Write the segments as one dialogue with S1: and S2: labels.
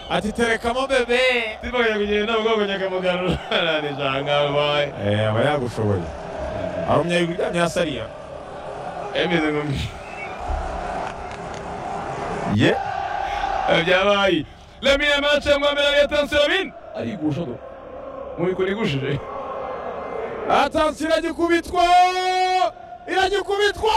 S1: ati terekamo bebe
S2: tuvuganye kugenda ubwoko nyakamugarura nanijanga wabaye
S1: eh aba yagushoboye ari umunyayiryamye hasi ariya
S2: emeze nkumbi
S1: ye
S2: byabaye lemiye mace mwamera ya tansiyo bine arigusha do mubikora igushije
S1: atansi iragikubitwa iragikubitwa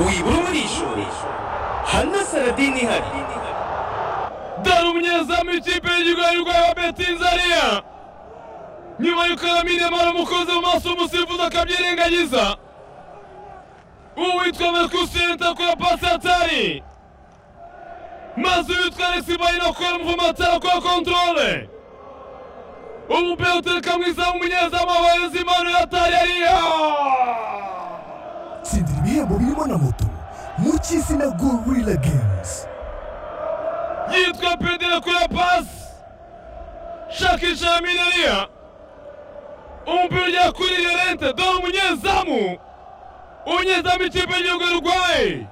S3: wibura urishoye hana saradini ihari
S2: dore umunyezamu w'ikipe y'igihugu y'urwego betinzariya nyuma y'uko yaminiye amara umukozi mu maso umusifuzi akabyirengagiza uwitwa merkusenta akora pasi atari maze uwitwa alexi bayino akora umuvuma atari akora kontorore umupira utereka mwiza w'umunyezamu wabayobozi impano yatari ariya
S4: tsindira ibihembo birimo na moto mu cy'izina gorilla games
S2: yitwa pedro kuri pasi shakisha ya mineriya umupira ujya kuri yorente dore umunyezamu umunyezamu ikipe y'igihugu y'urwaye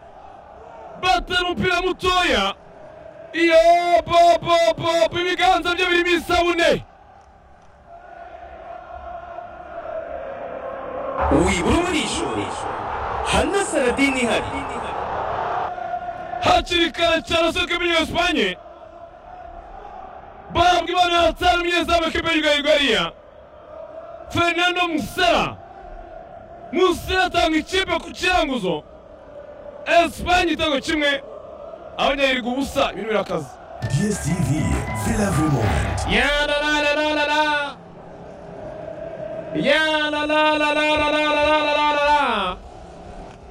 S2: batera umupira mutoya iyo bobobobo ibiganza bye birimo isabune
S3: wibura urishoye hana saradini ihari
S2: hakiri kare cyane asohoka muri espanye bahabwa impano ya hatari umunyezamu w'ikipe y'igihugu y'urwariya fernando musera musera atanga ikipe ku kiranguzo espanye igitego kimwe abanyayirirwa ubusa ibintu birakaze
S4: dstv flavor moment
S2: Ya la la la la la la. Ya la la la la la la la la la la la la.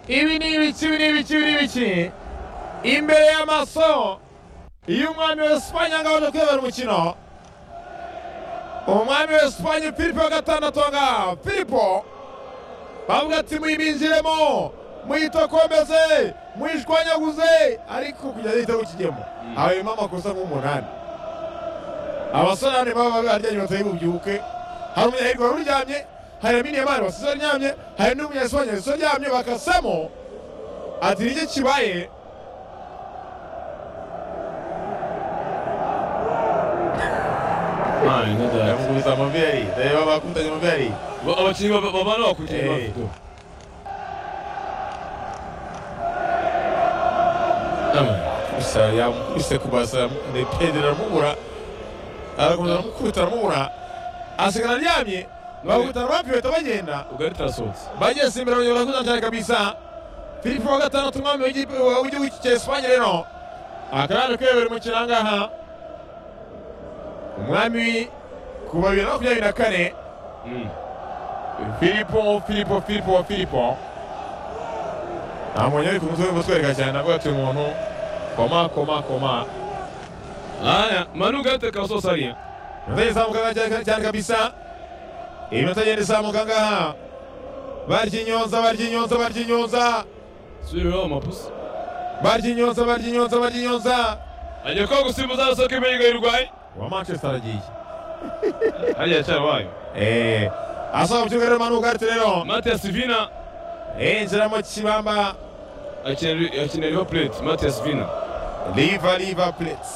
S2: Ibi ni ibiki ibi ni ibiki ibi ni ibiki. Imbere y'amaso y'umwami w'Esipanye ngaho uje kuyobora umukino. Umwami w'Esipanye Filipo wa gatandatu ngaho. Filipo bavuga ati muyibinjiremo muyitokomeze muyishwanyaguze ariko kugeza igitego kijyemo habayemo amakosa nk'umunani abasore hano baba baryamye batari bubyuke hari umunyahirwe wari uryamye hari aminiyamari wasize aryamye hari n'umunyasibanya wasize aryamye bakasamo ati nige kibaye
S1: yamukubise amaveri reba bakubitanye amaveri
S2: abakinnyi babana bakurikiye
S1: Eh. gusa yamukubise kubasa ni pedro aramubura arakomeza aramukubita aramubura asigara aryamye bakubitana bapiyota bagenda
S2: ugarita arasohotse
S1: bageze imbere banyobora kuzana cyane kabisa filipo wa gatandatu umwami w'igihugu wa- w'igihugu cya esipanye rero akarane kuyobora umukino aha ngaha umwami kuva bibiri na makumyabiri na kane filipo filipo filipo filipo nta muntu uri ku mutwe urimo utwereka cyane ntabwo ati umuntu koma koma koma
S2: aya manu ugarita arasohotse ariya
S1: iminota izamuka ngaha cyane- cyane kabisa iminota igenda izamuka ngaha barya inyonza barya inyonza barya inyonza
S2: subiraho amapusi
S1: barya inyonza barya inyonza barya inyonza
S2: agiye kuba gusimbuza arasohoka imbere y'igare urwaye
S1: uwa manchester aragiye
S2: hariya cyarabaye
S1: eee asohoka mu kibuga rero manuka ati rero
S2: matiya sivina
S1: yinjira mu kibamba
S2: akinira akinira riva pureti matiya sivina
S1: riva riva plets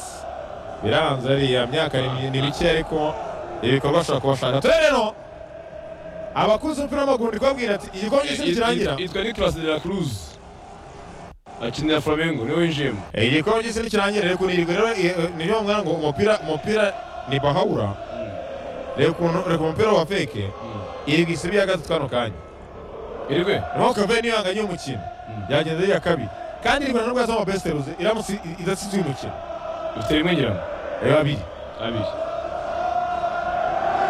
S1: biranze ariya myaka ni- ni mike ariko ibikorwa bashobora kuba bashaka tore rero abakuze umupira w'amaguru ndi kubabwira ati igikombe cy'isi nikirangira
S2: yitwa nikolasi de la cruz akinira flamengo niwe winjiyemo
S1: igikombe cy'isi nikirangira rero kuri rero eh, niyo mwana ngo umupira umupira ni bahawura reka ukuntu- reka umupira wa feke iri gisibi yagaze kano kanya
S2: irwe
S1: ntukave niyanganye umukino yagenze yiya kabiri kandi iri rwanda rwazo amabesiteruze iramutse i- idasizwe umukino
S2: ufite rimwe ngira ngo
S1: reba abiri
S2: abiri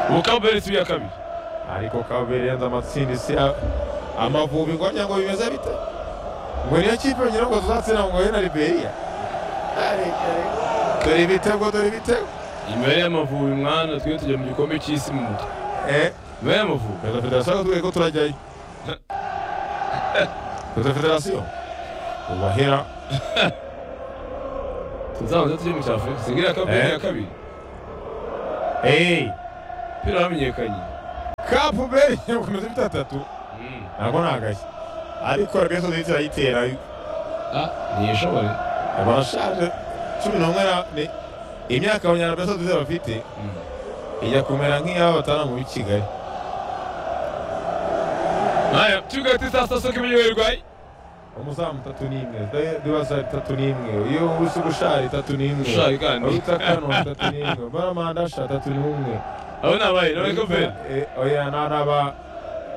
S2: ubukambere si iya kabiri
S1: ariko kabiri yanze amatsinda si a- amavubi ngo wagira ngo bimeze bite ngo niyo kipe ngira ngo tuzatsinda ngo ngoye na liberiya Areke. dore ibitego dore ibitego
S2: imbere y'amavubi mwana twe tujya mu gikombe cy'isi mu mutwe
S1: eh
S2: imbere y'amavubi
S1: perezida federasiyo tugiye ko turajyayo perezida federasiyo ubahera
S2: tuzabanza tujye mu cya afurika singira kabiri
S1: Eh.
S2: ya kabiri
S1: eee
S2: umupira wamenyekanye
S1: kapu beri yakomeza bitandatu
S2: Mm.
S1: ntabwo nagashye ariko rebezo nziza irayitera
S2: Ah, ntiyishobore
S1: barashaje cumi n'umwe na- ni imyaka abanyarwanda nziza bafite ijya kumera nk'iyabo batana muri kigali
S2: haya kibuga tisa sasa kimenyerewe
S1: umuzamu itatu n'imwe dibasa itatu n'imwe iyo ubusi gushara itatu n'imwe
S2: Gushari kandi.
S1: urutakano itatu n'imwe baramandasha itatu n'umwe
S2: abo ni abaye ni abakoferi
S1: Eh, oya n'aba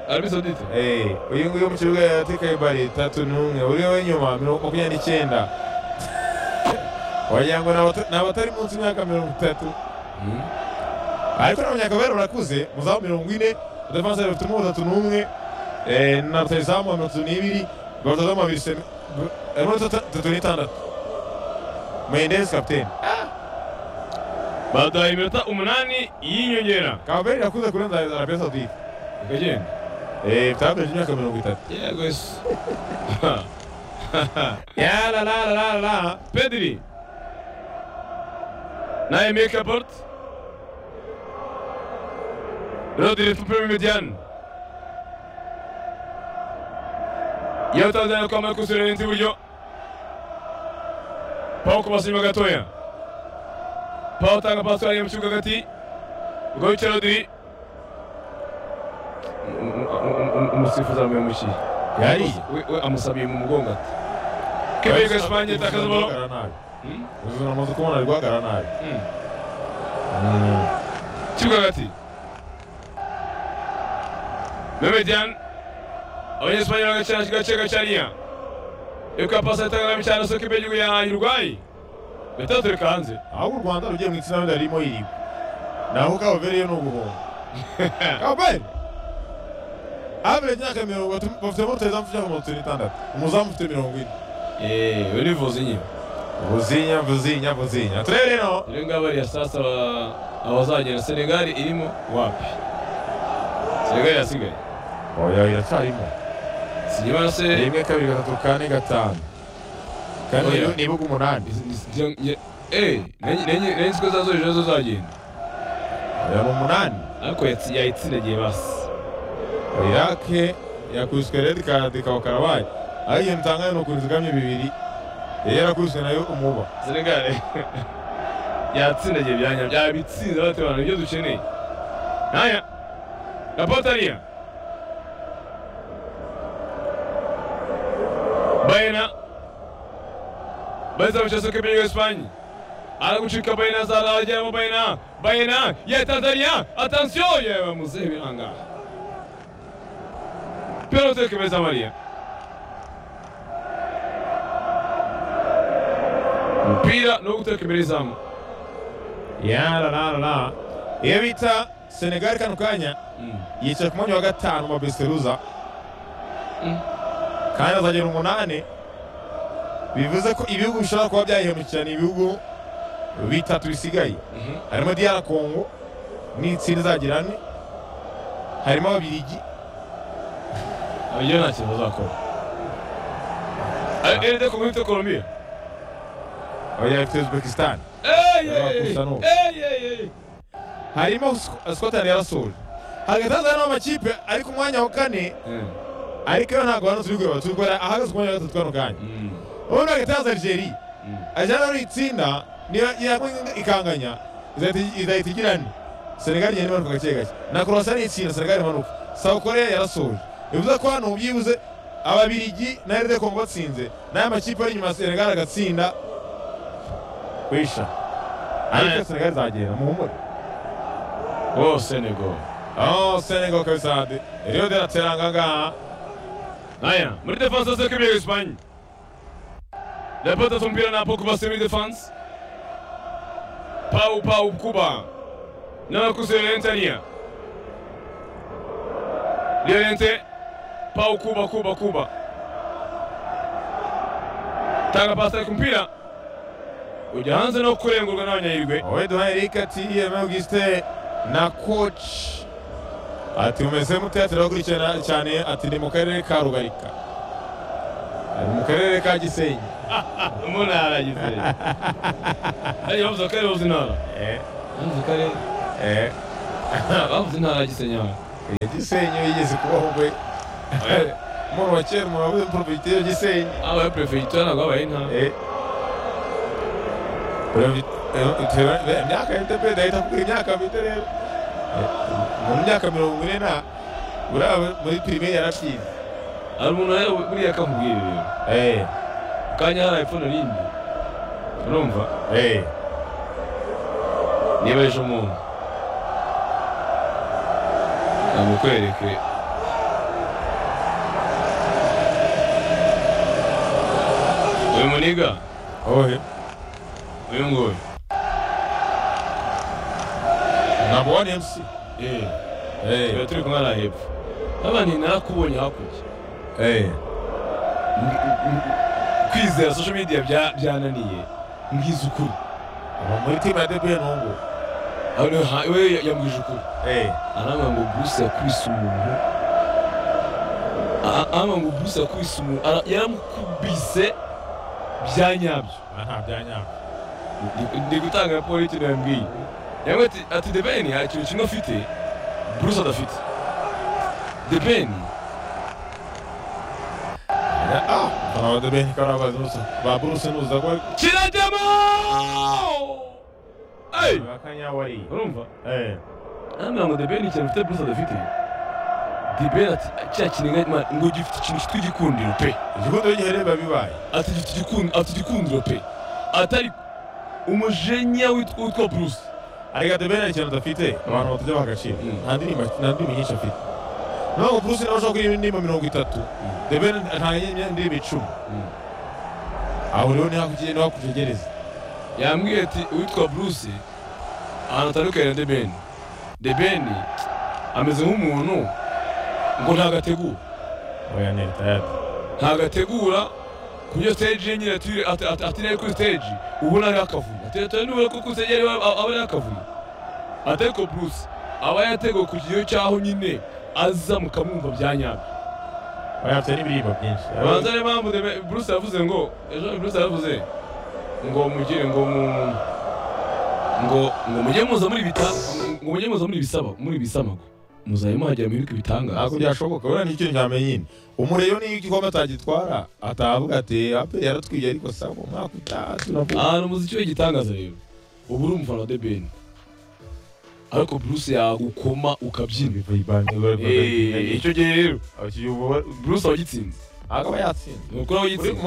S2: arabi sodite
S1: Eh, uyu nguyu mu kibuga yatekaye bari itatu n'umwe uri we nyuma mirongo makumyabiri n'icyenda wagira ngo ni abata- ni abatari munsi y'imyaka mirongo itatu ariko n'abanyakabera barakuze muzamu mirongo ine adefanse bafite umwe batatu n'umwe eh, na rutayizamu wa mirongo itatu n'ibiri barutazamu babiri semi harimo itatu n'itandatu mendezi kapiteni
S2: baduhaye iminota umunani y'inyongera
S1: kababeri irakuze kurenza arabia saudite
S2: ikagenda
S1: Eh, bitabarengeje imyaka mirongo itatu
S2: yego yesu yararararara pediri naye mekabort rodiri tupime mediane yewe tanzania kwamara kusurenza iburyo pawo kubasa inyuma gatoya pawo utanga pasi wariye mu kibuga hagati ubwo wicaye rodiri umusifuzi aramuhemukiye
S1: yari
S2: we we amusabiye mu mugongo ati kebega espanye itakaza balo
S1: Guhagarara nabi ubuzima bumaze kubona ari guhagarara nabi
S2: kibuga hagati memedian abanyespanye bagacana gace gacaniya eka pasi itangana cyane soko ibyo ya urwayi gatatu reka hanze
S1: ahubwo u rwanda rugiye mu itsinda wenda ririmo yirigwa naho kababereyo ni uguhomba kababere average imyaka mirongo itatu- bafitemo rutahizamu ufite imyaka mirongo itatu n'itandatu umuzamu ufite mirongo ine
S2: eee urivuze inyo
S1: vuzinya vuzinya vuzinya turebe rero
S2: iyo ngabo ya sasa aba- abazagera senegali irimo wapi senegali yasigaye
S1: oya iracyarimo
S2: sinyuma se
S1: rimwe kabiri gatatu kane gatanu kane
S2: Oya.
S1: nibuga umunani
S2: eee nenye siko zazo ejo zo zagenda
S1: oya ni umunani
S2: ariko yatsi- yayitsindagiye basi
S1: irake yakubiswe redi kadi kawakarabaye aho ikintu utangaye ni ukuntu izigamye bibiri yari yarakubiswe nayo umuba
S2: senegali yatsindagiye ibyanya byabitsinze baterana ibyo dukeneye nkaya rapotariya bayena baza bicaye soko ibyo esipanye aragucika bayena zara arajyamo bayena bayena ya tanzania atansiyo yewe muzehe biranga pelote kemeza mariya umupira no guteka imbere y'izamu
S1: yarararara iyo bita senegali kano kanya
S2: Mm.
S1: yicaye ku mwanya wa gatanu wa beseruza
S2: Mm.
S1: kandi azagera umunani bivuze ko ibihugu bishobora kuba byayihemukirana ibihugu bitatu bisigaye
S2: Mhm.
S1: harimo diyara kongo n'itsinda izagira ane harimo ababirigi
S2: abigira nta kintu bazakora ari eride kumwe bita colombia
S1: oya ifite uzbekistan
S2: Ey, ey, ey,
S1: Abakusa n'ubu.
S2: ey, ey, ey.
S1: harimo Sc- scotland yarasoje hagati hazana amakipe ari ku mwanya wa kane ariko yo ntabwo hano turi kureba turi kureba ahagaze ku mwanya wa gatatu kano kanya
S2: Mm.
S1: ubundi hagati haza algeria
S2: Mm.
S1: algeria rero itsinda niyo yagwa ikanganya izahita- izahita igira ane senegali igenda imanuka gake gake na croatia ni itsinda senegali imanuka south korea yarasoje bivuze ko hano byibuze ababirigi na rd congo batsinze n'aya makipe ari inyuma ya senegali agatsinda kwisha ariko senegali izagenda muhumure
S2: oh senegal
S1: Oh, Senegal kabisa. Rio de la Teranga ngaha.
S2: aya muri defanse zose kibiri esipanye lapota tumpira na poko basi muri defanse pau pau kuba n'abakuze lentania lente pau kuba kuba kuba tanga pasi ku mpira ujya hanze no kurengurwa n'abanyahirwe
S1: Oweduha Eric ati Yeme Auguste na coach. Ati umeze mute ati turakurikirana cyane ati ni mu karere ka Rugarika. Ari mu karere ka Gisenyi.
S2: mu ntara ya gisere ariyo bavuze ko ariyo bavuze intara
S1: Eh,
S2: bavuze ko ari
S1: eh.
S2: bavuze intara ya gisenyi aha.
S1: Eh, gisenyi yigeze kubaho ubwe
S2: Eh.
S1: muri wa kera umuntu wabuze porofite yo gisenyi
S2: abaye perefegitura ntabwo babaye inka
S1: Eh. Perefite- eh, tera- eh, imyaka ya mtp ndahita kugira imyaka mite rero Eh, mu myaka mirongo ine na buriya muri pirime yarabyize
S2: hari umuntu nawe buriya akamubwira ibintu
S1: Eh,
S2: kanya hari iphone rindi urumva
S1: eh.
S2: niba ejo umuntu namukwereke uyu muniga
S1: ohe
S2: uyu nguyu
S1: number one mc
S2: eh
S1: Eh,
S2: tuba turi kumwe na hepfo abandi nakubonye hakurya
S1: eh.
S2: kwizera social media bya- byananiye mbwiza ukuri
S1: Ubu muri timu ya debeye ntungu
S2: Hano ha- we yambwije ukuri arambwira ngo bruce yakubise umuntu A- arambwira ngo bruce yakubise umuntu Ara- yaramukubise bya nyabyo
S1: nta byanyanga
S2: Ndi- ndi gutanga raporo y'ikintu yambwiye yamwe ati ati the ben hari ikintu kimwe afite bruce adafite the ben
S1: ah abana ba debeye ntikarabazi nusa ba buruse nuza ko
S2: kirajyamo Hey!
S1: bakanyawari
S2: urumva
S1: eh
S2: Hano ngo debeni ikintu ufite bruce adafite debeni ati cya kintu ma- ngo gifite ikintu cyitwa igikundiro pe
S1: igikundo gihereba bibaye
S2: ati gifite igikundiro ati igikundiro pe atari umujenya witwa witwa bruce
S1: ariko debeye nta kintu adafite abantu batajya bagacira
S2: Mm.
S1: nta ndirimbo nta ndirimbo nyinshi afite ntabwo buruse nawe ushobora kuririmba indirimbo mirongo itatu debeye nta ndirimbo icumi
S2: Mm.
S1: aho rero niho hakugiye- niho hakutegereza
S2: yambwiye ati uwitwa bruce ahantu atandukanye na debeni debeni ameze nk'umuntu ngo ntabwo ategura
S1: oya neri tayari
S2: ntabwo ategura ku byo stage ye nyine ati- ati- ati- ati nari kuri stage ubu nari akavuyo ati ati nubura ko kuri stage yari aba aba ari akavuyo ati ariko bruce aba yateguwe ku kigero cy'aho nyine aza mukamwumva bya nyabyo
S1: oya afite n'ibiririmbo byinshi
S2: banza niyo mpamvu Debe- bruce yavuze ngo ejo bruce yaravuze ngo mugire ngo mu ngo ngo mujye muza muri bita ngo mujye muza muri bisaba muri bisamagwe muzaye muhagera mwibuke ibitangaza
S1: ntabwo byashoboka wenda ni ikintu cyamenya nyine umureyo niyo igikombe atagitwara atavuga ati ape yaratwiye ariko saba umwaka utaha turavuga
S2: ahantu umuziki w'igitangaza rero uba uri umufana wa The Ben ariko Bruce yagukoma ukabyina Eh, icyo gihe rero Bruce awugitsinze
S1: akaba yatsinze
S2: ni ukuri awugitsinze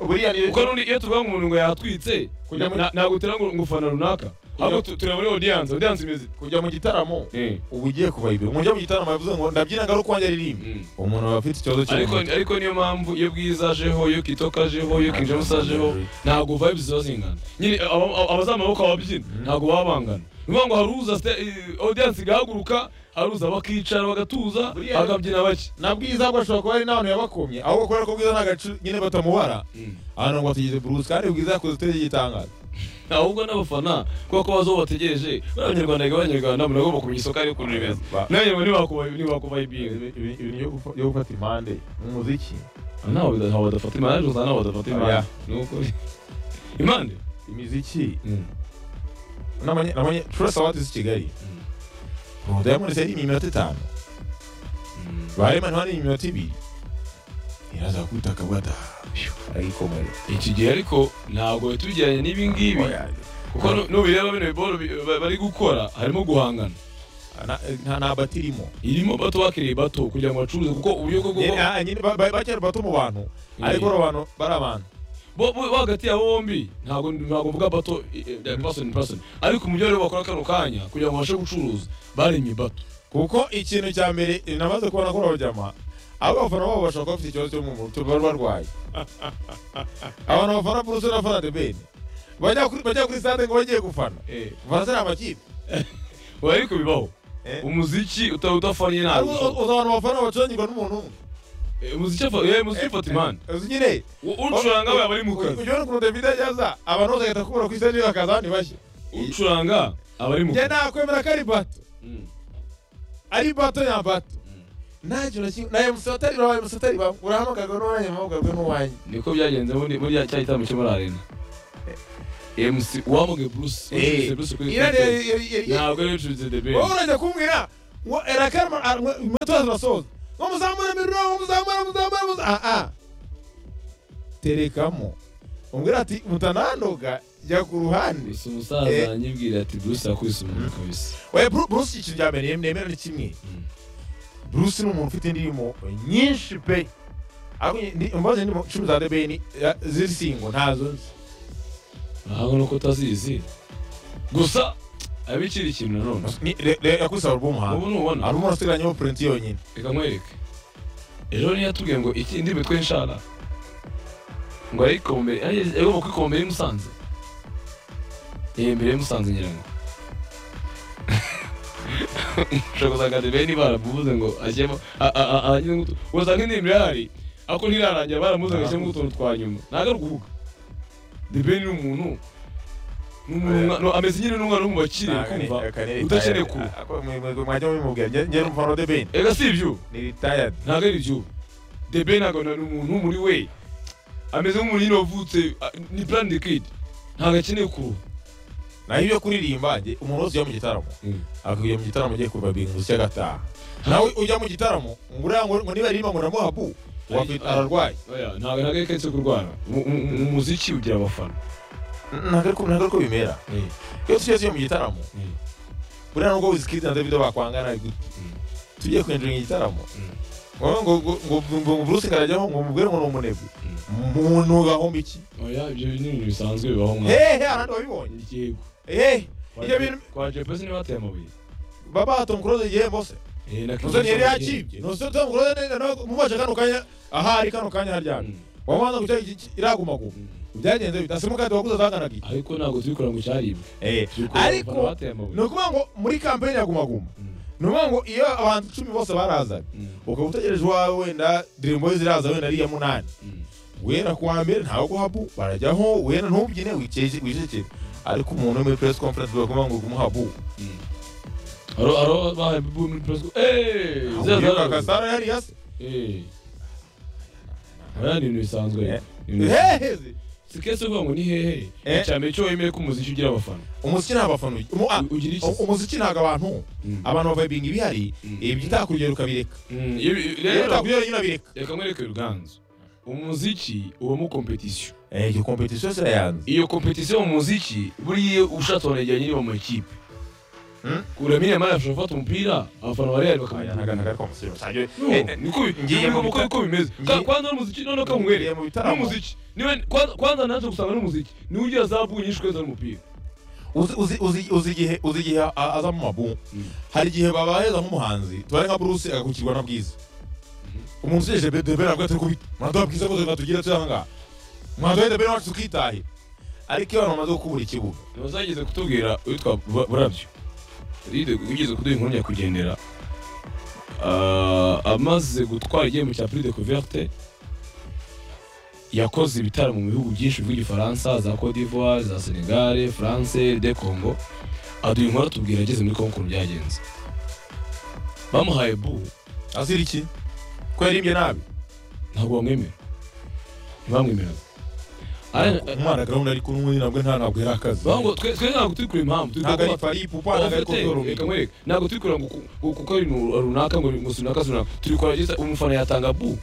S1: buriya niyo
S2: kuko n'undi iyo tuvuga ngo umuntu ngo yatwitse
S1: Kujya muri-
S2: na- ntabwo utera ngo ngo ufana runaka ahubwo tu- tureba muri audience audience imeze
S1: kujya mu gitaramo
S2: Eh,
S1: uba ugiye kuba ibiro umujya mu gitaramo yavuze ngo ndabyina ngaruka wanjye ririmbe
S2: mm.
S1: umuntu aba afite ikibazo cyo
S2: ariko ariko niyo mpamvu iyo bwiza ajeho iyo kitoka ajeho iyo king james ajeho ntabwo vibes ziba zingana nyine aba- aba- abazamaboko ababyina ntabwo baba bangana ni ukuvuga ngo hari uza sta- eh, audience igahaguruka hari uza bakicara bagatuza
S1: Buriya-
S2: bakabyina bake
S1: na bwiza ko ashobora kuba ari n'abantu yabakomye ahubwo kubera ko bwiza nta gace nyine batamubara ahantu ngo atugeze burusi kandi bwiza yakoze uteze igitangaza
S2: ahubwo n'abafana kubera ko bazi uwo bategereje bari abanyarwanda biga abanyarwanda munagomba kumenya isoko ariyo ukuntu rimeze
S1: Ba-
S2: n'abanyarwanda ntibakuba- ntibakuba ibintu
S1: Ibi- ibi- ibintu byo gufa- byo gufata impande mu muziki
S2: ntaho bada- ntaho badafata imana ejo ntaho badafata
S1: Oya.
S2: imana ni ukuri imande
S1: imiziki n'amanye n'amanye turasa wati z'i kigali ubu diamond yari iminota itanu barema ntibane iminota ibiri iraza kubita akavuga ati "Ah, arayikomerera
S2: iki gihe ariko ntabwo tugereranya n'ibi ngibi kuko nu- nubireba bino biboro bi- ba- bari gukora harimo guhangana
S1: Na- nta nta bati irimo
S2: irimo bato bakiriye bato kugira ngo bacuruze kuko uburyo bwo
S1: Nyine-
S2: bwo-
S1: ah, nyine ba- ba- bakera bato mu bantu ariko
S2: Eh.
S1: abo bantu bari abantu
S2: bo- bo- bo hagati yabo bombi ntabwo ntabwo mvuga bato eh, eh, person in person ariko umujyi rero bakora kano kanya kugira ngo babashe gucuruza baremye bato
S1: kuko ikintu cya mbere eh, namaze kubona ko urabajyama abo bafana babo bashobora kuba bafite ikibazo cyo mu mutwe bari barwaye abantu bafana buruse n'abafana debeni bajya kuri bajya kuri stade ngo bagiye gufana bafana ari amakipe
S2: ubu ariko bibaho
S1: Eh.
S2: umuziki uta- udafanye
S1: Ari
S2: ntabwo
S1: uzi- uzi abantu bafana bacurangirwa n'umuntu umwe
S2: Eh, umuziki afa- eh, umuziki ufata imana
S1: uzi nyine
S2: ucuranga we aba ari mu kazi
S1: ujyana ukuntu david yaza abantu bose bagahita kubura kuri stade bakaza abandi bashya
S2: ucuranga aba ari mu
S1: njye
S2: kazi
S1: nakwemera ko ari bato
S2: Mm.
S1: ari bato ya bato nta kintu na kimwe na emusi atari urabaye emusi atari bamwe urahamagarwa n'uwanjye mpamagajwe n'uwanjye
S2: niko byagenze muri muri cya gitaramo cyo muri arena mc uwamuge bruce ucuruza bruce kuri
S1: Iriya
S2: stage
S1: yari- yari- yari-
S2: ntabwo ari ucuruza the ben
S1: wowe urajya kumbwira ngo erakarama a- ngo iminota zirasoza ngo muzamure mirongo muzamure muzamure muzamure aha terekamo umbwira ati mutanandoga jya ku ruhande
S2: gusa umusaza aranyibwira ati bruce yakubise umuntu kabisa
S1: we Bru- bruce ikintu cya mbere nem- nemera ni kimwe bruce ni umuntu ufite indirimbo nyinshi pe ariko ni- ni- mbaze indirimbo cumi za the ben eh, z'isingo ntazo nzi
S2: ahubwo nuko utazizi gusa abikira ikintu nanone
S1: Ni- re- re- yakubise alubumu hanze
S2: ubu nubona
S1: alubumu arasigaranyeho purinti yonyine
S2: reka nkwereke ejo niyo yatubwiye ngo iki indi mitwe y'inshara ngo arayikombere agomba kwikombera imusanze eh mbere y'imusanze ngira ngo ushobora gusanga de bene baramubuze ngo ajyemo wasanga indirimbo irahari ariko ntirarangira baramubuze ngo ajyemo utuntu twa nyuma ntabwo kuvuga de bene ni umuntu ni umuntu- no, ameze nyine n'umwana w'umubakire kumva udakeneye kuba
S1: mwajya mubimubwira njye njye n'umufana wa the ben
S2: ega si ibyo
S1: ni retired
S2: ntabwo ari ibyo debe ntabwo ni umuntu muri we ameze nk'umuntu nyine wavutse a- ni plan de kid ntabwo akeneye kuruha
S1: naho ibyo kuririmba njye umuntu wese ujya mu gitaramo akujya mu gitaramo agiye kuva bingusi cy'agataha nawe ujya mu gitaramo ngo uriya ngo ngo niba aririmba ngo namuha bu wakwita ararwaye
S2: Oya, ntabwo ntabwo yaketse kurwara Mu- mu- mu- umuziki ugira abafana
S1: ntabwo ariko- ntabwo ariko bimera iyo tugeze iyo mu gitaramo
S2: Mm.
S1: buriya nubwo wizikidi na davido bakwangana ariko tugiye kwinjira mu gitaramo
S2: Mm.
S1: ngo ngo ngo ngo ngo ngo bruce karajyaho ngo mubwire ngo ni umunebwe umuntu gahomba iki
S2: oya ibyo ni ibintu bisanzwe bibaho nka
S1: hehe abandi babibonye
S2: yego
S1: hehe
S2: Kwa
S1: ibyo
S2: Je-
S1: bintu
S2: kwa jepesi niba ateye amabuye
S1: baba tom close igihe bose
S2: Eh, na
S1: nuzo
S2: Kenzo
S1: ntiyari
S2: Kamagye.
S1: yakibye nuzo tom close neza nawe mubasha kano kanya aha ari kano kanya haryamye
S2: Mm.
S1: wabanza guca iki- iki- iragumaguma
S2: Mm.
S1: byagenze bita simukadi waguze zanganaga iki
S2: ariko ntabwo tubikora ngo cyaribwe Tubikora
S1: ariko
S2: abafana bateye amabuye.
S1: ni ukuvuga ngo muri kampeyini ya gumaguma
S2: Mm.
S1: ni ukuvuga ngo iyo abantu icumi bose barazaga
S2: Mm.
S1: ukaba utegereje uwawe wenda dream boys iraza wenda ari iya munani
S2: Mm.
S1: wera kuwa mbere ntawe guhabu barajyaho wera ntubyine wikeke- wicecekere ariko umuntu uri muri press conference barakuvuga ngo gumuhabu
S2: Aro aro bahaye Bibu muri press- Eh, zero zero.
S1: kasaro yari yase
S2: Eh. Oya, ni ibintu bisanzwe
S1: Eh.
S2: Ni ibintu bisanzwe.
S1: heheze
S2: sikese uvuga ngo ni hehe
S1: Eh.
S2: icyambere cyo wemeye ko umuziki ugira abafana
S1: umuziki nta bafana ugi- umu- ah,
S2: U- ugira iki
S1: u- umuziki ntabwo abantu
S2: Mm.
S1: abantu bavayibinga ibihari
S2: Mm.
S1: ibitakurugero ukabireka
S2: Mm, iyo- iyo-
S1: iyo
S2: rero
S1: utakurugero nyine abireka
S2: reka nkwereke ruganzu umuziki ubamo kompetisiyo
S1: Eh, iyo kompetisiyo sira yanze
S2: iyo kompetisiyo mu muziki buriya ushatse wanajyanye niba mu makipe
S1: Mm.
S2: uramenye amara ashobora gufata umupira abafana bari bari bakamujyana No, niko bi-
S1: ngiye
S2: niko-
S1: mu
S2: niko-
S1: bita-
S2: niko bimeze Ka-
S1: ngiye-
S2: kwanza n'umuziki noneho
S1: ngiye mu
S2: kamubere
S1: bitaramo.
S2: n'umuziki niwe kwanza- kwanza naje gusanga n'umuziki niwe ugira zabu nyinshi kweza n'umupira
S1: uzi uzi- uzi- uzi igihe uzi igihe a- aza mu mabu
S2: Mm.
S1: hari igihe babaheza nk'umuhanzi tubare nka bruce agakukirwa na bwiza umuntu usejeje bedebera bwa turi kubita mwaduha bwiza ko tugira turi ahangaha mwaduha debera wacu tukitahe ariko iyo abantu bamaze gukubura ikibuga
S2: ntibazageze kutubwira witwa Bura- burabyo ride ugeze kuduha inkuru nyakugendera Ah, amaze gutwara igihembo cya prix de couverte yakoze ibitaramo mu bihugu byinshi by'igifaransa za cote d'ivoire za senegal france de congo aduha inkuru atubwira ageze muri congo ukuntu byagenze bamuhaye bu
S1: azira iki ko yaririmbye nabi
S2: ntabwo bamwemera ntibamwemeraga Ari-
S1: umwana gahunda ari kumwe nabwo nta ntabwo yari akazi
S2: bavuga ngo twe twe ntabwo turi kureba impamvu turi
S1: ntabwo ari
S2: kureba-
S1: fari pupa ntabwo ari
S2: reka
S1: kotoro
S2: nkwereke ntabwo turi kureba ngo ku- ngo kuko ari ibintu runaka ngo ngo si runaka si runaka turi kureba gisa umufana yatanga bu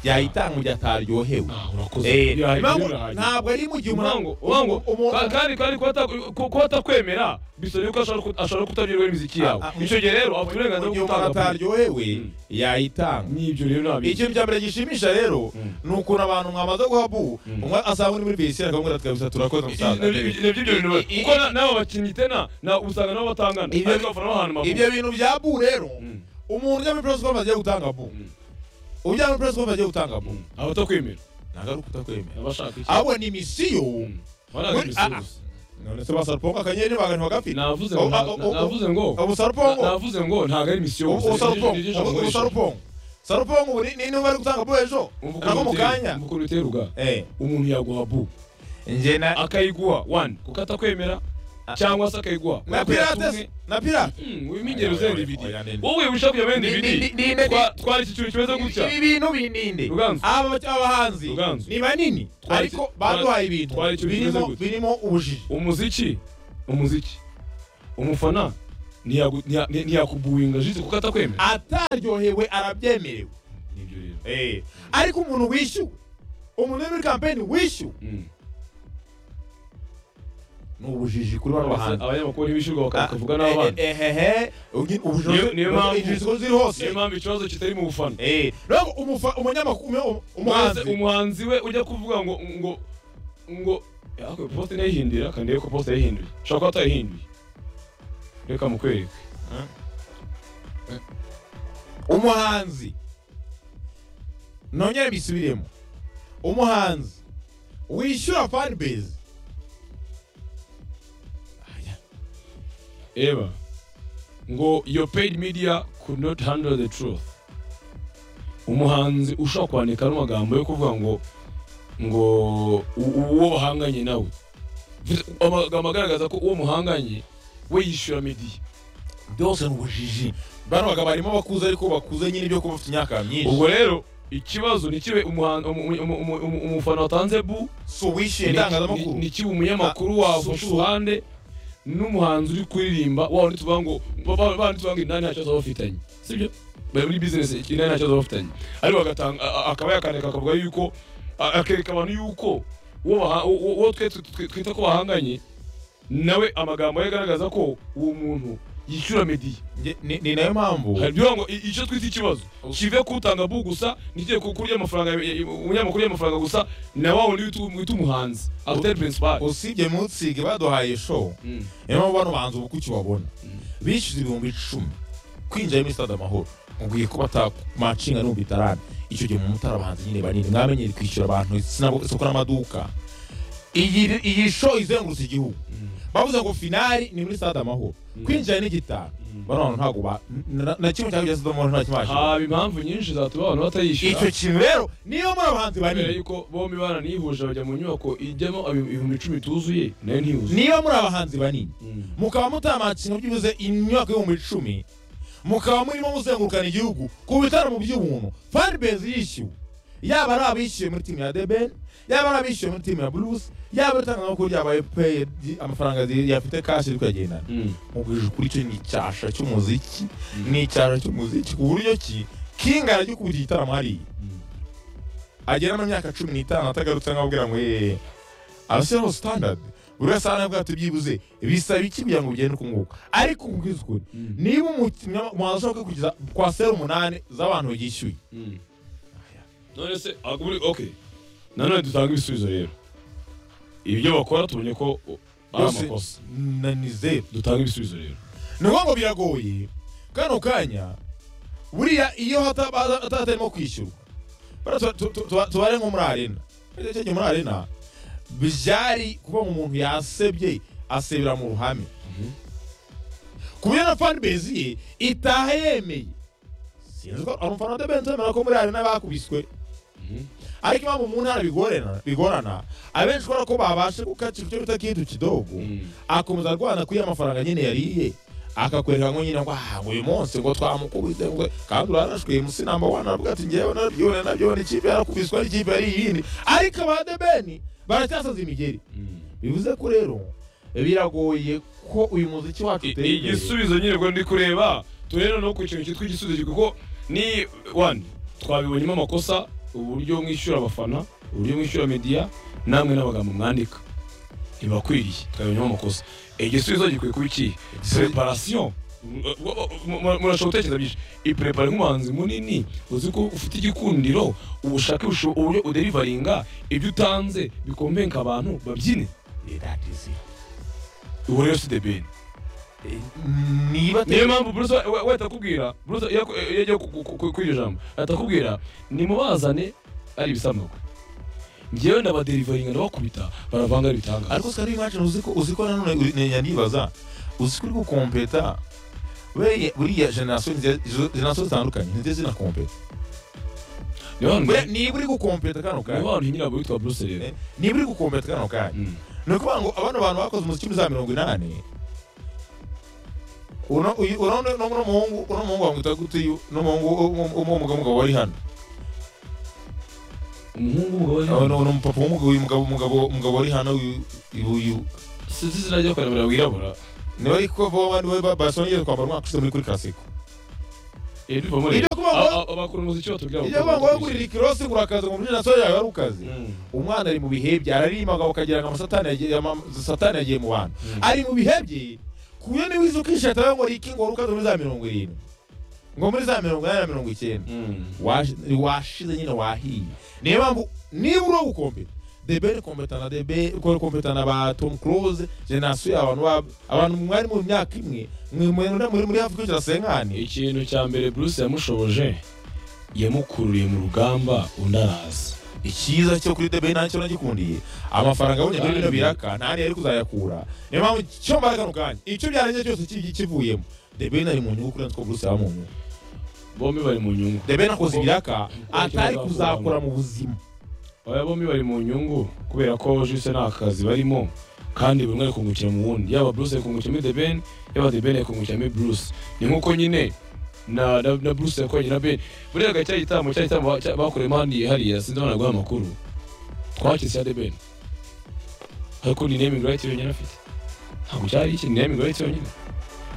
S1: yayitanga mu gihe ataryohewe
S2: urakoze
S1: Eh,
S2: Birahaye,
S1: impamvu
S2: birahaye.
S1: ntabwo ari mu gihe
S2: Umango,
S1: umuntu
S2: umango,
S1: umuntu-
S2: ka- kandi kandi kuba ata- ku- kuba atakwemera bisaba yuko ashobora ku- ashobora kutaryoherwa n'imiziki yawe
S1: Ah, ah,
S2: icyo gihe rero afite
S1: mu
S2: uburenganzira
S1: gihe
S2: bwo
S1: umuntu
S2: gutanga bu
S1: ataryohewe
S2: Mm.
S1: yayitanga
S2: n'ibyo rero ntabwo
S1: ikintu cya mbere gishimisha rero
S2: Mm.
S1: ni ukuntu abantu mwamaze guha bu
S2: Mm.
S1: umwe asanga uri muri bisi akamubwira tukabisa turakoze musaza
S2: nabyo ibyo bintu biba-
S1: I- i-
S2: kuko na- n'abo bakinnyi tena na- usanga nabo batangana
S1: Ibyo-
S2: ariko abafana bahana amaguru
S1: ibyo bintu bya bu rero
S2: Mm.
S1: umuntu ujya muri press conference agiye gutanga bu
S2: Mm.
S1: ujya muri press conference agiye gutanga bu
S2: abatakwemera
S1: ntabwo ari ukutakwemera
S2: abashaka iki
S1: abo ni misiyo
S2: Barazi
S1: Muri- ah, ah.
S2: ibisubizo.
S1: none se basarupongo akanyenyeri magana bagafite
S2: navuze
S1: Oh,
S2: ngo
S1: ah, oh, oh,
S2: navuze ngo
S1: ubusarupongo
S2: navuze ngo ntabwo ari misiyo gusa. Ni- ni- ni-
S1: ubusarupongo
S2: ni-
S1: ubusarupongo sarupongo ubu ni ni niba ari gutanga bu ejo
S2: Umva ukuntu
S1: ntabwo mu
S2: utera-
S1: kanya
S2: umva ukuntu utera uga
S1: eh
S2: umuntu yaguha bu
S1: njye na
S2: akayiguha one kuko atakwemera cyangwa se akayiguha
S1: na
S2: kuko
S1: pirate
S2: yatumwe-
S1: na pirate
S2: Hmm, wima ingero
S1: Oya, oya,
S2: zenda ibidi
S1: oya, nenda.
S2: wowe wishaka kujya muri
S1: Ni- ni- ni-
S2: ibidi
S1: ni-
S2: Twa- twara iki kintu kimeze gutya
S1: ibi bintu bininde
S2: Ruganzu.
S1: aba abahanzi
S2: Ruganzu.
S1: ni banini
S2: Twari-
S1: ariko
S2: twari-
S1: baduhaye ibintu
S2: twari ikintu kimeze
S1: birimo
S2: gutya.
S1: birimo ubujiji
S2: umuziki umuziki umufana ntiyagu- ntiya- ntiya- ntiyakubuwinga jisite kuko atakwemera
S1: ataryohewe arabyemerewe
S2: nibyo rero
S1: Eh, ariko umuntu wishyuwe umuntu uri muri kampeni wishyuwe
S2: Mm.
S1: ni ubujiji kuri bano bahanzi
S2: abanyamakuru ntibishyurwa bakavuga
S1: Ah,
S2: n'abandi
S1: eh, eh, eh, eh, ugi- ubujiji
S2: Niyo- niyo mpamvu-
S1: ubujiji ziri hose
S2: niyo mpamvu ikibazo kitari mu bufana
S1: Eh, rero umufa- umunyamakuru umu- umuhanzi
S2: Maze umuhanzi we ujya kuvuga ngo ngo ngo "Ariko posite ntiyihindura kandi reka posite yayihinduye ushobora kuba atayihinduye reka mukwereke
S1: umuhanzi nongere mbisubiremo umuhanzi wishyura fanbase
S2: eba ngo your paid media could not handle the truth umuhanzi ushobora kwandika n'amagambo yo kuvuga ngo ngo u- uwo bahanganye nawe Mfite amagambo agaragaza ko uwo muhanganye we yishyura media
S1: byose ni ubujiji bano bagabo barimo abakuze ariko bakuze nyine byo kuba bafite imyaka myinshi
S2: ubwo rero ikibazo nikibe umuhan- umu- umu- umu- umu- umufana watanze bu
S1: si uwishyuye itangazamakuru
S2: nikiba umunyamakuru
S1: Ah,
S2: wafashe
S1: social.
S2: uruhande n'umuhanzi uri kuririmba wawe ntituvuga ngo ba- ba- ba ntituvuga indani nta kibazo bafitanye sibyo bari muri business indani nta kibazo bafitanye ariko agatanga a- a- akaba yakandika akavuga yuko a- akereka abantu yuko uwo baha- uwo uwo twe twe- twe- twita ko bahanganye nawe amagambo ye agaragaza ko uwo muntu yishyura media
S1: Nge- ni ni nayo mpamvu
S2: hari ibyo ngo i- icyo twita ikibazo kive kutanga bu gusa ntikiye ku kurya amafaranga ya- ya- umunyamakuru y'amafaranga gusa na wa wundi wita- wita umuhanzi acteur principal
S1: usibye mutsige baduhaye show
S2: Mm.
S1: niyo mpamvu bano bahanzi ubu kuki ubabona bishyuza ibihumbi icumi kwinjira muri stade amahoro mubwiye ko batamacinga n'ubu bitarane icyo gihe mu mutara abahanzi nyine banini mwamenyere kwishyura abantu sinabo- isoko n'amaduka iyi iyi show izengurutse igihugu bavuze ngo finali ni muri stade amahoro kwinjira ni gitanu bano bantu ntabwo ba na- na kimwe cyangwa stade amahoro nta kimashije
S2: haba impamvu nyinshi zatuma abantu batayishyura
S1: icyo kintu rero niyo muri abahanzi
S2: kubera
S1: banini
S2: yuko bombi baranihuje bajya mu nyubako ijyamo abi- ibihumbi icumi tuzuye nayo ntihuzure
S1: niyo muri abahanzi banini mukaba mutamatsina byibuze imyaka yo mu icumi mukaba murimo muzengurukana igihugu ku bitaramo by'ubuntu fanbase yishyuwe yaba ari abishyuye muri timu ya debel yaba ari abishyuye muri timu ya blues yaba ari itangazamakuru ryabaye peye amafaranga zi- yafite kashi iri kuyagendana mubwije ukuri cyo ni icyasha cy'umuziki ni icyasha cy'umuziki ku buryo ki kinga arajya ukubita igitaramo hariya agera mu myaka cumi n'itanu atagarutse nkababwira ngo yeee abashyiraho standard buri wese ahanabwa ati byibuze bisaba iki kugira ngo ugende uko nguko ariko ubwiza ukuri niba umukinnyi umuhanzi ashobora kugeza kwa seri umunani z'abantu yishyuye
S2: none se aguri ok nanone dutanga ibisubizo rero ibyo bakora tubonye ko o, ari
S1: byose
S2: amakosa
S1: na ni zeru
S2: dutanga ibisubizo rero
S1: ni ngombwa ngo biragoye kano kanya buriya iyo hataba- hata- hatarimo kwishyurwa bara tu- tu- tu- tuba- tubare nko muri arena Icyo gihe muri arena byari kuba umuntu yasebye asebera mu ruhame kubera na fanbase ye itaha yemeye sinzi ko ari umufana wa debenti wemera ko muri arena bakubiswe ariko impamvu mu ntara bigorana bigorana abenshi kubera ko babashe gukacira icyo bita kintu kidogo akomeza arwana kuri ya mafaranga nyine yariye akakwereka ngo nyine ngo aha ngo uyu munsi ngo twamukubise ngo kandi uranashwiye musi namba wani aravuga ati ngewe narabyibone nabyibone ikipe yarakubiswe n'ikipe yari iyindi ariko ba debeni baracyasaza imigeri bivuze ko rero biragoye ko uyu muziki wacu
S2: I-
S1: uteye imbere
S2: igisubizo nyine ubwo ndi kureba turere no ku kintu cyitwa igisubizo kuko ni one twabibonyemo amakosa uburyo mwishyura abafana uburyo mwishyura media namwe n'amagambo mwandika ntibakwiriye twabibonyemo amakosa igisubizo gikwiye kuba iki preparation murashobora gutekereza byinshi iprepare nk'umuhanzi munini uzi ko ufite igikundiro ubushake busho- uburyo uderivaringa ibyo utanze bikombenka abantu babyine ubu rero si the best niyo
S1: niba te-
S2: mpamvu bruce we- we atakubwira bruce iyo aku- iyo agiye ku- ku- ku- kuri iryo jambo atakubwira nimubazane ari ibisamagwe ngewe ndabaderivaringa ndabakubita baravanga ari ibitangaza
S1: ariko sikari iwacu uzi ko uzi ko nanone uri- ni- yandibaza uzi ko uri gukompeta buriya buriya generasiyo nziza- izo- generasiyo zitandukanye ntiziye zinakompeta
S2: niba abantu
S1: Buriya niba uri gukompeta kano kanya
S2: niba abantu hinyira witwa bruce rero
S1: niba uri gukompeta kano kanya
S2: Mm.
S1: ni ukuvuga ngo abano bantu bakoze umuziki muri za mirongo inani uno uyu- uno ni- uno muhungu uno muhungu wamwita gute uyu uno muhungu w'umugabo umugabo wari hano
S2: umuhungu we
S1: uno uno mupapa w'umugabo uyu mugabo umugabo umugabo wari hano uyu uyu- uyu
S2: sinzi izina rye kubera wirabura
S1: niwe ariko vuba niwe barcelona igiye kwambara umwaka ushize muri kuri karasiko
S2: Eh, ndumva muri
S1: Ibyo kuvuga ngo-
S2: Aba- abakora umuziki batubwira
S1: ibyo
S2: bakora
S1: bavuga ngo
S2: umuziki.
S1: gurira ikirosi ugura akazi ngo umujyi nasoje yawe ari ukazi
S2: Mm.
S1: umwana ari mu bihe bye araririmba ngo akagira ngo amasatani yagiye- ama- satani yagiye mu bantu ari mu bihe bye ku buryo niba uzi ukishata we ngo riki ngo wari ukaze muri za mirongo irindwi ngo muri za mirongo inani na mirongo icyenda
S2: Mm.
S1: Washi- washize nyine wahiye niyo mpamvu niba uri ugukompeta the ben kompetana the ben ukora kompetana ba tom close genasiyo abantu bab- abantu mwari mu myaka imwe mwe- mwe muri muri hafi kwicara senkani
S2: ikintu cya mbere bruce yamushoboje yamukururiye mu rugamba undi araza
S1: icyiza cyo kuri debe nacyo nagikundiye amafaranga abonye muri bino biraka nta niyo ari kuzayakura niyo mpamvu cyo mbaraga no kanya icyo byarangiye cyose ki- kivuyemo debe ari mu nyungu kurenza uko buruse yaba mu nyungu
S2: bombi bari mu nyungu
S1: debe nakoze ibiraka
S2: Kuko-
S1: atari kuzakora mu buzima
S2: aba bombi bari mu nyungu kubera ko juse nta kazi barimo kandi buri umwe ari kungukira mu wundi yaba bruce ari kungukira muri the ben yaba the ben ari kungukira muri bruce ni nk'uko nyine na, na, na bruce yakoranye na ben buriya ga cya gitaramo cya gitaramo ba- cya- bakoreyemo handi hariya sinzi abana guha amakuru twakise ya the ben ariko ni naming right yonyine afite ntabwo cyari iki ni naming right yonyine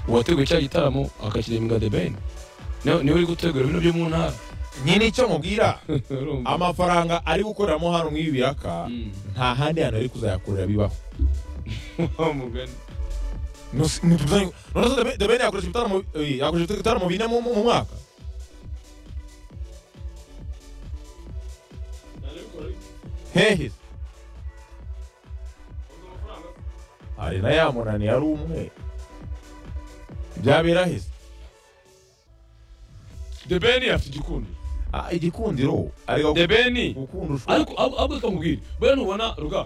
S2: uwateguye cya gitaramo akakireminga the ben niwe niwe uri gutegura ibintu byo mu ntara
S1: nyine icyo mubwira
S2: Urumva?
S1: amafaranga ari gukoreramo hano mw'ibi biraka
S2: Mm.
S1: nta handi hantu ari kuzayakorera bibaho
S2: Wa mugani
S1: none debe yakoresha ibitaramo eh, yakoresha ibitaramo bine mu mu- mu mwaka hehe hari na ya munani yari umwe byabera heza
S2: the ben afite igikundi
S1: Ah, igikundiro ariko
S2: the ben
S1: gukunda ushobora
S2: ariko abo abo kamubwira buriya ntubona ruga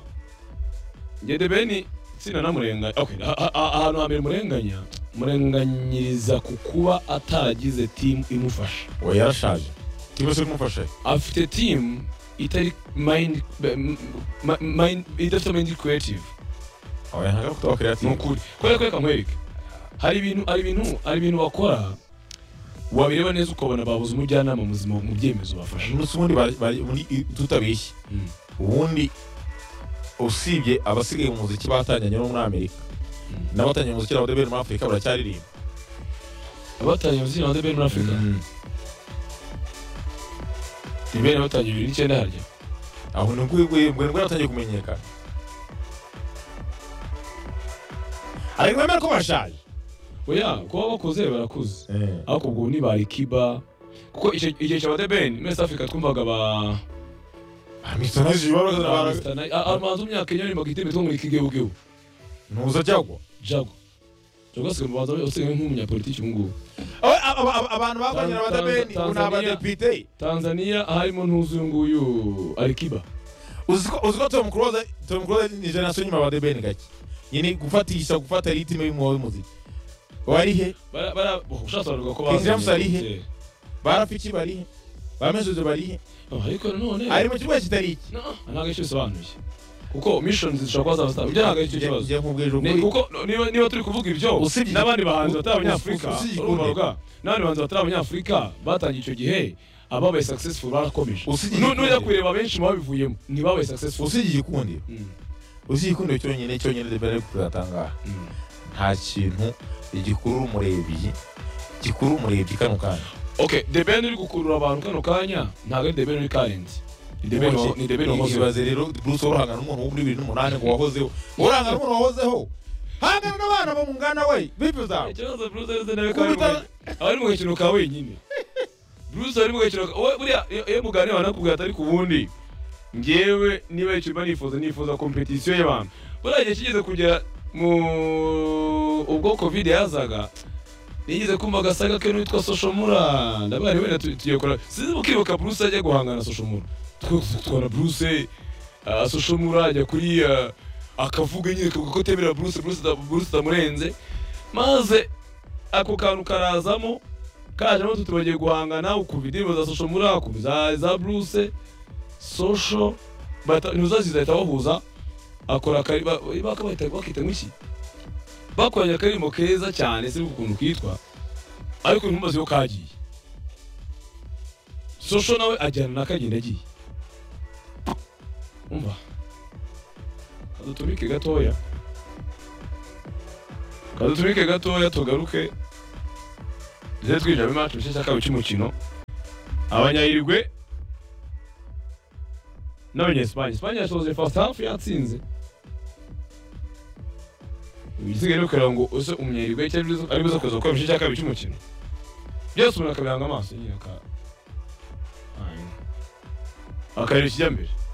S2: njye the ben sinanamurenganya okay a- a- a- ahantu hambere murenganya murenganyiriza ku kuba ataragize team imufasha
S1: we yarashaje kibazo kumufasha
S2: afite team itari mind be- m- ma- mind idafite mind creative
S1: oya ntabwo ari kutawa
S2: ni
S1: creative
S2: ukuri kubera ko reka nkwereke hari ibintu hari ibintu hari ibintu bakora wabireba neza ukabona babuze umujyanama muzima mu byemezo bafashe
S1: umunsi ubundi bari- bari- ubundi tutabeshye
S2: Mm.
S1: ubundi usibye abasigaye mu muziki batangiranye no muri amerika n'abatangiranye mu muziki n'abadeberi muri afurika baracyaririmba
S2: abatangiye umuziki na the ben muri afurika the ben batangiye bibiri n'icyenda harya
S1: aho ni ubwo nibwo yaratangiye kumenyekana ariko bemera ko bashaje
S2: oya kuba bakoze barakuze ariko ubwo ntibari kiba kuko icyo- igihe cya badebeni muri South Africa twumvaga ba
S1: amitonajije baba bazana
S2: ba
S1: abantu
S2: Mr. Nai- a- amazi w'imyaka enye yarimbaga igitego two muri kigeugeu
S1: ntuza jagwa
S2: jago jago asigaye mu bantu usigaye nk'umunyapolitiki ubu ngubu
S1: Aba- aba- aba- abantu barwanyira
S2: Tan- Tan-
S1: abadebeni ubu ni
S2: Tanzania.
S1: abadepite
S2: tanzania harimo ntuzi uyu nguyu arikiba
S1: uzi ko uzi ko tom close tom close ni generasiyo nyuma abadebeni gake nyine gufatisha gufata ritime y'umwuga w'umuziki wari he
S2: Bara- bara- oh, ushatse baravuga ko
S1: King James
S2: bazanye-
S1: ari he?
S2: Eh,
S1: barafiki barihe bamejeje barihe
S2: oh, ariko nanone
S1: ari mu kibuga kitari iki
S2: No, ntabwo icyo bisobanuye kuko missions zishobora kuba zabasaba ibyo ntabwo ari cyo kibazo
S1: njye nkubwije
S2: Ni-
S1: ukuri
S2: kuko niba niba turi kuvuga ibyo
S1: Usibye-
S2: n'abandi bahanzi
S1: u-
S2: batari abanyafurika
S1: usibye igikundi.
S2: urumva ruga n'abandi bahanzi batari abanyafurika batangiye icyo gihe ababaye successful barakomeje
S1: Usibye
S2: Nu-
S1: igikundi.
S2: nujya kureba benshi mu babivuyemo ntibabaye successful
S1: usibye igikundiro
S2: Mm,
S1: usibye igikundiro cyonyine cyonyine debera ari kuzatangaha
S2: mm.
S1: nta kintu gikurura umurebyi gikurura umurebyi kano kanya
S2: okay the band uri gukurura abantu kano kanya ntabwo ari the band uri karenzi ni the band wa- ni the band wahoze
S1: ibaze rero bruce urahangana n'umuntu wo muri bibiri n'umunani ngo wahozeho urahangana n'umuntu wahozeho hangana n'abana bo mu ngana we bifuza
S2: ikibazo bruce arize nawe
S1: Kuba
S2: kandi
S1: utari-
S2: aba ari mu gakino ka wenyine bruce ari mu gakino ka we buriya iyo- iyo muganira wanakubwira atari ku wundi ngewe niba icyo mba nifuza nifuza kompetisiyo y'abantu buriya igihe kigeze kugera mu ubwo covid yazaga nigeze kumva agasaga ke n'uwitwa soshomura ndabari wenda tu- tugiye kora sinzi mukibuka bruce ajya guhangana na soshomura twese twara bruce ah, soshomura ajya kuri ah, akavuga nyine ko ko temera bruce bruce da- bruce tamurenze maze ako kantu karazamo kajemo tutubagiye guhangana ukuva indirimbo za sosho muri ako za za bruce sosho bata- ntuzaziza ahita bahuza akora akari ba- ba- bakita bakita nk'iki bakoranye akaririmbo keza cyane si ukuntu kitwa ariko ntumbaze ko kagiye sosho nawe ajyana na kagenda agiye umva adutumike gatoya kaduturike gatoya tugaruke tuze twinjira muri maci cya kabiri cy'umukino abanyayirigwe n'abanyesipanye esipanye yasoje fasiti hafu yatsinze igisigaye ni ukugira ngo use umunyayirigwe cyangwa aribuze- aribuze kuza gukora igice cya kabiri cy'umukino byose umuntu akabiranga amaso nyine aka akareba ikijya mbere